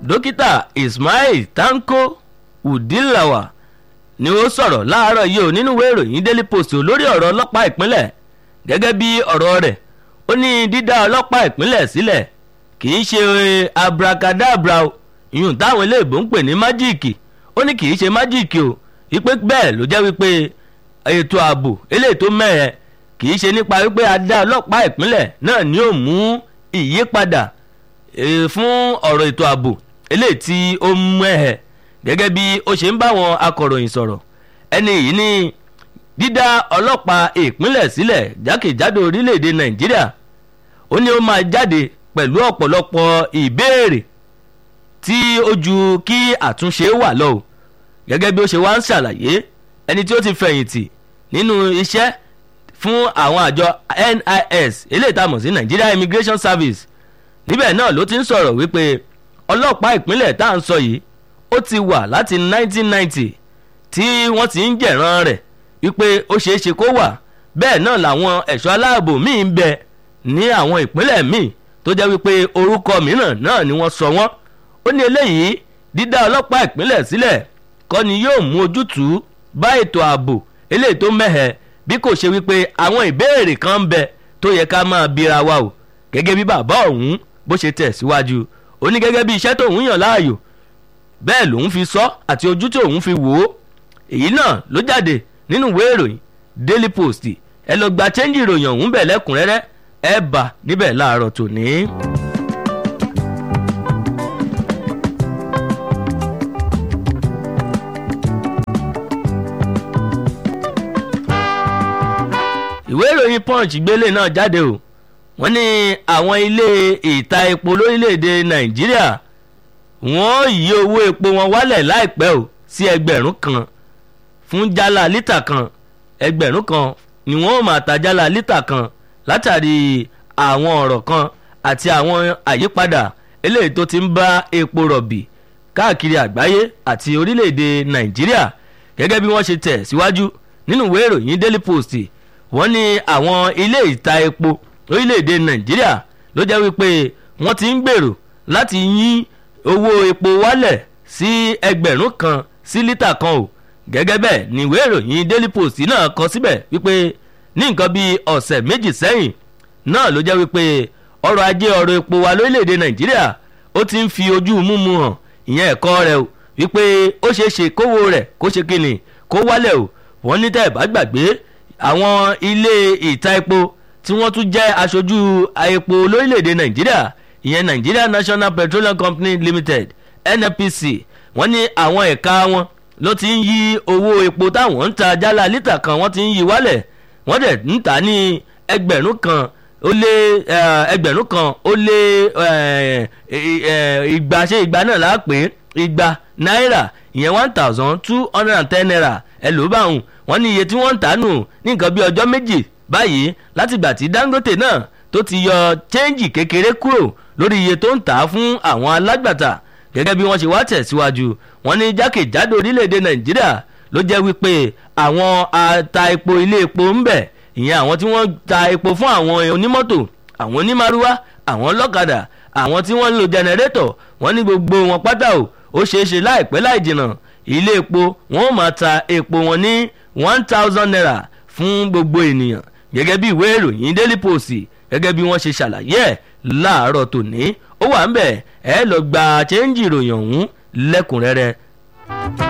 dókítà ismail tanko udilawa ni ó sọ̀rọ̀ láàárọ̀ yìí ò nínú ìwé ìròyìn daily post lórí ọ̀rọ̀ ọlọ́pàá ìpínlẹ̀ gẹ́gẹ́ bí ọ̀rọ̀ rẹ̀ ó ní dídá ọlọ́pàá ìpínlẹ̀ sílẹ̀ kì í ṣe abracadabra o ìyún táwọn eléèbó ń pè ní májíìkì ó ní kì í ṣe májíìkì o wípé bẹ́ẹ̀ ló jẹ́ wípé ètò ààbò eléyìí tó mẹ́ẹ̀ kì í ṣe nípa wípé a dá ọlọ́pàá ìpínlẹ̀ náà ni ó mú ìyípadà fún ọ̀rọ̀ ètò ààbò eléyìí tí ó mẹ́ẹ̀ gẹ́gẹ́ bí ó ṣe ń bá wọn akọ̀ròyìn sọ̀rọ̀ ẹni yìí ní dídá ọlọ́pàá ìpínlẹ̀ sílẹ̀ jákèjádò orílẹ̀-èdè nàìjíríà ó ní ó máa jáde pẹ̀lú ọ̀pọ̀lọpọ̀ ìbéèrè tí ó ju kí àtúnṣe wà lọ o gẹ́gẹ́ bí ó ṣe wá ń ṣàlàyé ẹni tí ó ti fẹ̀yìntì nínú iṣẹ́ fún àwọn àjọ NIS eléyìí tá a mọ̀ sí Nigeria Immigration Service níbẹ̀ náà ló ti ń sọ̀rọ̀ wípé ọlọ́pàá ìpínlẹ̀ tá à ń sọ yìí ó ti wà láti 1990 tí wọ́n ti ń jẹ̀ràn rẹ̀ wípé ó ṣeé ṣe kó wà bẹ́ẹ̀ náà làwọn ẹ̀ṣọ́ aláàbò míì ń bẹ ní àwọn ìpínlẹ̀ míì tó jẹ́ wípé orúkọ mìíràn náà ni wọ́n sọ wọ́n ó ní eléyìí dídá ọlọ́pàá ìpínlẹ̀ sílẹ̀ kọ́ ni yóò mú ojútùú bá ètò ààbò eléyìí tó mẹ́hẹ̀ bí kò ṣe wípé àwọn ìbéèrè kan ń bẹ tó yẹ ká máa bira wa o gẹ́gẹ́ bí bàbá ọ̀hún bó ṣe tẹ̀ síwájú ó ní gẹ́gẹ́ bí iṣẹ́ tóun yàn láàyò bẹ́ẹ̀ lòun fi sọ àti ojú tí òun fi wò ó èyí náà ló jáde nínú ìwé ìròyìn Daily Post ẹ lọ gba chẹ́ńjì ìròyìn ọ̀hún bẹ̀ lẹ́kùnrẹ́rẹ́ ẹ bá níbẹ̀ láàárọ̀ tòní. ìwé ìròyìn punch gbélé náà jáde o wọ́n ní àwọn ilé ìta epo lórílẹ̀‐èdè nàìjíríà wọ́n yí owó epo wọn wálẹ̀ láìpẹ́ o sí ẹgbẹ̀rún kan fún jálá lítà kan ẹgbẹ̀rún kan ni wọ́n máa ta jálá lítà kan látàrí àwọn ọ̀rọ̀ kan àti àwọn àyípadà eléyìí tó ti ń bá epo rọ̀bì káàkiri àgbáyé àti orílẹ̀‐èdè nàìjíríà gẹ́gẹ́ bí wọ́n ṣe tẹ̀ síwájú nínú ìwé ìròyìn daily post wọ́n ní àwọn ilé ìta epo orílẹ̀-èdè nàìjíríà ló jẹ́ wípé wọ́n ti ń gbèrò láti yín owó epo wálẹ̀ sí ẹgbẹ̀rún kan sí lítà kan o gẹ́gẹ́ bẹ́ẹ̀ ni ìwé ìròyìn daily post náà kọ síbẹ̀ wípé ní nǹkan bíi ọ̀sẹ̀ méjì sẹ́yìn náà ló jẹ́ wípé ọrọ̀ ajé ọrọ̀ epo wa lórílẹ̀-èdè nàìjíríà ó ti ń fi ojú múmu hàn ìyẹn ẹ̀kọ́ rẹ̀ o wípé ó ṣeé ṣe kówó rẹ̀ kó ṣe kíni kó wálẹ̀ o wọ́n ní tẹ́ ẹ̀ bá gbàgbé àwọn ilé ìta epo tí wọ́n tún jẹ́ aṣojú epo lórílẹ̀‐èdè nàìjíríà ìyẹn nigeria national petroleum company limited nnpc wọ́n ní àwọn ẹ̀ka wọn ló ti ń yí owó epo táwọn ń ta jálá lítà kan wọ́n ti ń yí wálẹ̀ wọ́n dẹ̀ ń tà ní ẹgbẹ̀rún kan ó lé ẹgbẹ̀rún kan ó lé igba ṣé igba náà là á pè é igba náírà ìyẹn one thousand two hundred and ten naira ẹ ló bá wùn wọ́n ní iye tí wọ́n ń tà nù ní nǹkan bí ọjọ́ méjì báyìí látìgbà tí dangote náà tó ti yọ chẹ́ǹjì kékeré kúrò lórí iye tó ń tà á fún àwọn alágbàtà gẹ́gẹ́ bí wọ́n ṣe wá tẹ̀síwájú wọ́n ní jákèjádò orílẹ̀-èdè nàìjíríà ló jẹ́ wípé àwọn ata epo ilé epo ń bẹ ìyẹn àwọn tí wọ́n ta epo fún àwọn onímọ́tò àwọn onímàrúwá àwọn ọlọ́kadà àwọn tí wọ́n ń lo jẹnẹrétọ̀ wọ́n ní gbogbo wọn pátá o ó ṣeé ṣe láìpẹ́ láì jìnnà ilé epo wọn ò máa ta epo wọn ní one thousand naira fún gbogbo ènìyàn gẹ́gẹ́ bí ìwé ìròyìn daily post gẹ́gẹ́ bí wọ́n ṣe ṣàlàyé ẹ̀ láàárọ̀ tòní ó wà ń bẹ̀ ẹ lọ gba chẹ́ńjì ìròyìn ọ̀hún lẹ́kùnrẹ́rẹ́.